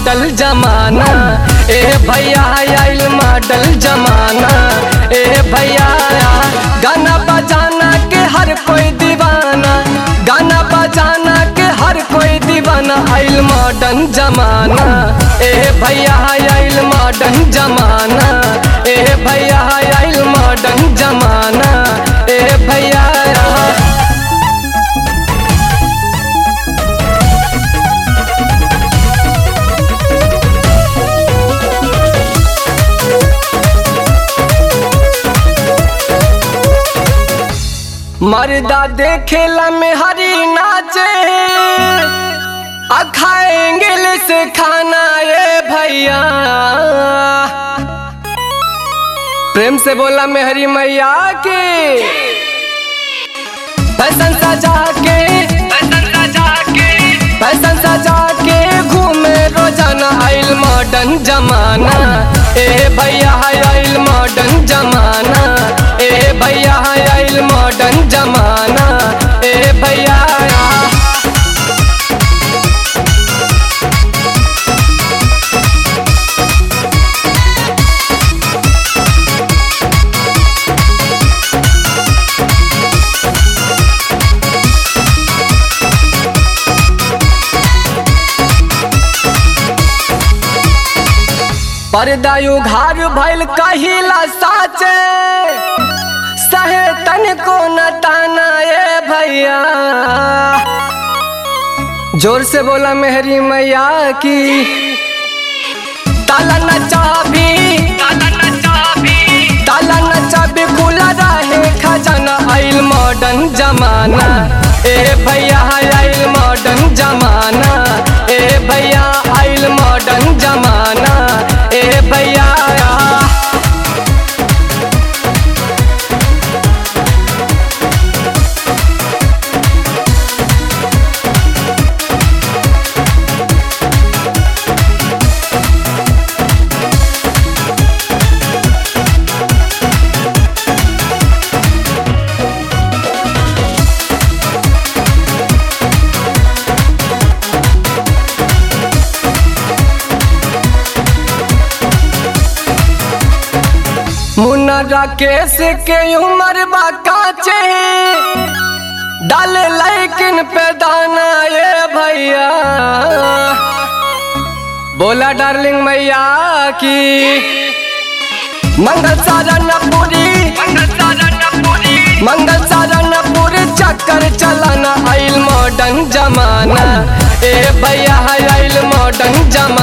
model जमाना ए भैया आइल मॉडल जमाना ए भैया गाना बजाना के हर कोई दीवाना गाना बजाना के हर कोई दीवाना आइल मॉडर्न जमाना ए भैया आइल मॉडर्न जमाना ए भैया आइल मॉडर्न जमाना ए भैया मर्दा देखेला में हरी नाचे आ खाएंगे से खाना ये भैया प्रेम से बोला मेहरी मैया की फैशन सजा के फैशन सजा के घूमे रोजाना आइल मॉडर्न जमाना ए भैया आइल मॉडर्न जमाना ए भैया आइल मॉडर्न जमाना ए भैया पर्दा उघार भइल कहिला साचे सहे तन को न ताना ए भैया जोर से बोला मेहरी मैया की ताला न चाबी ताला न चाबी खुला रहे खजाना आइल मॉडर्न जमाना ए भैया आइल मॉडर्न जमाना ए भैया आइल मॉडर्न जमाना ए भैया मुन्ना राकेश के उम्र बा काचे डाले लाइकिन पे दाना ये भैया बोला डार्लिंग मैया की मंगल साधन पूरी मंगल साधन पूरी चक्कर चलाना आइल मॉडर्न जमाना ए भैया आइल मॉडर्न जमाना